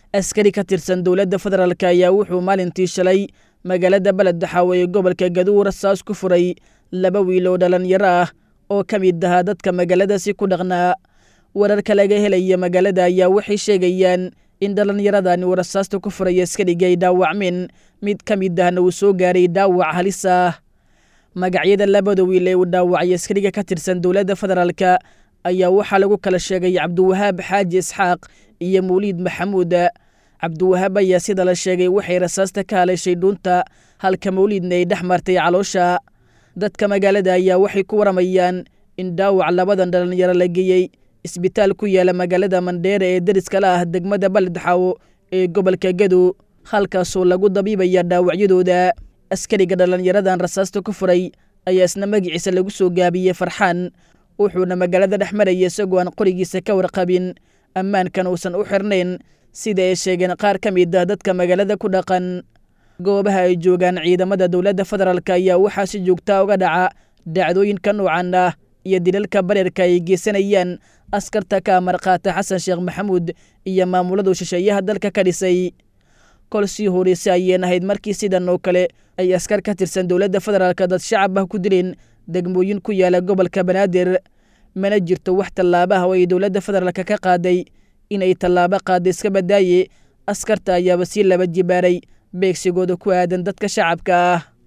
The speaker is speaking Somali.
askari ka tirsan dowladda federaalk ayaa wuxuu maalintii shalay magaalada beleddaxaawe ee gobolka gaduw rasaas ku furay laba wiil oo dhallinyaro ah oo ka mid ahaa dadka magaaladaasi ku dhaqnaa wararka laga helaya magaalada ayaa waxay sheegayaan in dhallinyaradani uu rasaasta ku furay askariga ay dhaawacmeen mid ka mid ahna uu soo gaaray dhaawac halis ah magacyada labada wiil ee uu dhaawacay askariga ka tirsan dowladda federaalka ayaa waxaa lagu kala sheegay cabdiwahaab xaaji isxaaq iyo mawliid maxamuud cabdiwahaab ayaa sida la sheegay waxay rasaasta ka haleeshay dhuunta halka mawliidna ay dhex martay caloosha dadka magaalada ayaa waxay ku waramayaan in dhaawac labadan dhallinyaro la geeyey isbitaal ku yaala magaalada mandheere ee deriska la ah degmada baledxaawo ee gobolka gadow halkaasoo lagu dabiibaya dhaawacyadooda askariga dhallinyaradan rasaasta ku furay ayaa isna magiciisa lagu soo gaabiyey farxaan wuxuuna magaalada dhex maraya isagoo aan qorigiisa ka warqabin ammaankan uusan u xirnayn sida ay sheegeen qaar ka mid ah dadka magaalada ku dhaqan goobaha ay joogaan ciidamada dowladda federaalk ayaa waxaa si joogtaa uga dhaca dhacdooyinka noocan ah iyo dilalka bareerka ay geysanayaan askarta ka amarqaata xasan sheekh maxamuud iyo maamuladu shisheeyaha dalka ka dhisay kol sii horeyse ayeen ahayd markii sidan oo kale ay askar ka tirsan dowladda federaalk dad shacab ah ku dileen degmooyin ku yaala gobolka banaadir mana jirto wax tallaabaha oo ay dowladda federaalk ka qaaday inay tallaabo qaada iska badaaye askarta ayaaba sii laba jibaaray beegsigooda ku aadan dadka shacabka ah